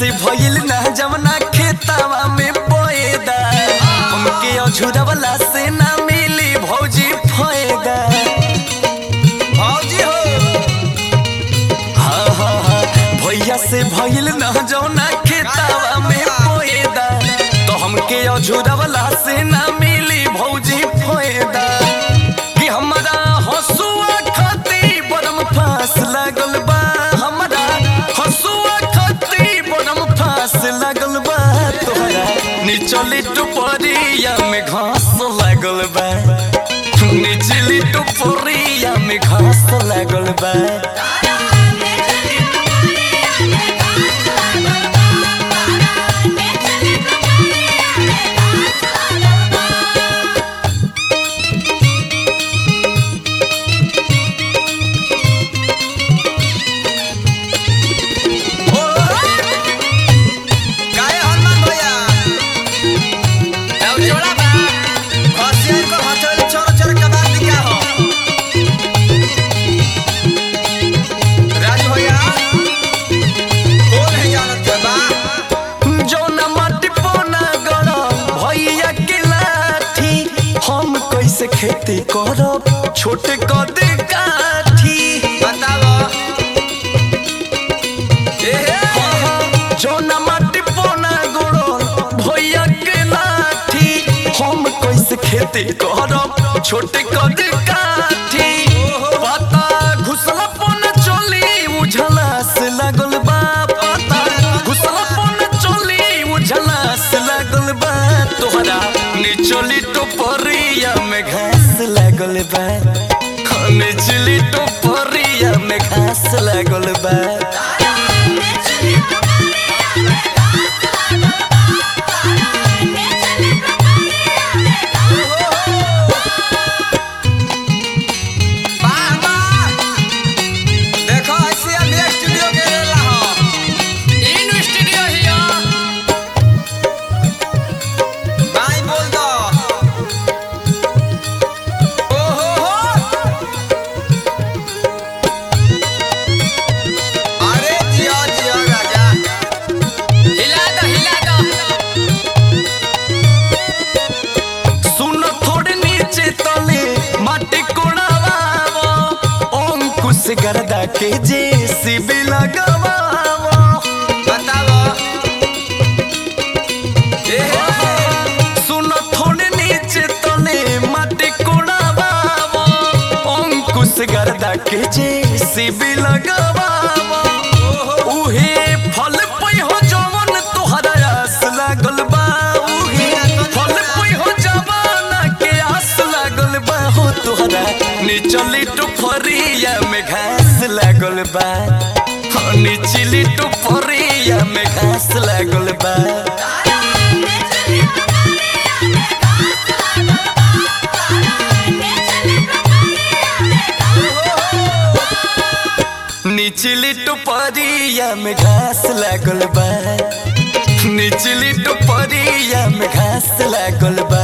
से भइल ना जवना खेतवा में बोएदा उनके अझुरवला से ना मिली भौजी फायदा भौजी हो हाँ हाँ हाँ भैया से भइल ना जवना खेतवा में बोएदा तो हमके अझुरवला से ना मिली भौजी फायदा कि हमरा हसुआ खाती बरम फास लागल बा हमरा हसुआ खाती बरम फास लागल बा तोहरा निचली टुपरिया में घास लागल बा निचली टुपरिया में घास लागल बा काहे हनुमान भैया अब जोड़ा बा हसियार को हथेली छोड़ छोड़ के बात क्या हो राजू भैया कौन है जानत के बा जौना माटी पोना गरम भैया के लाठी हम कैसे खेती करब छोटे कदे काठी बताओ ए हे जौना माटी पोना गरम भैया के लाठी हम कैसे खेती करब छोटे कदे काठी पता घुसला पोना चली उझला से लागल बा पता घुसला पोना चली उझला से लागल बा तोहरा निचली टोपरिया में घास लागल बा हाँ, निचली टोपरिया में घास लागल बा वाह वाह देखो ऐसे हम स्टूडियो के रेला हो इन स्टूडियो हिया भाई बोल दो ओ हो हो अरे जियो जियो राजा हिला दो हिला दो सुन थोड़े नीचे तले माटी कोड़ावावो अंकुश गर्दा के जेसीबी लगावावो बताओ ए हे सुन थोड़े नीचे तले माटी कोड़ावावो अंकुश गर्दा के जेसीबी लगावावो उहे फल पै हो जवन तोहरा आस लागल बा उहे फल पै हो जवाना के आस लागल बा हो तोहरा निचली टुफरिया में घास लागल बा हो निचली टुफरिया में घास लागल बा निचली टुपरिया में घास लागल बा निचली टुपरिया में घास लागल बा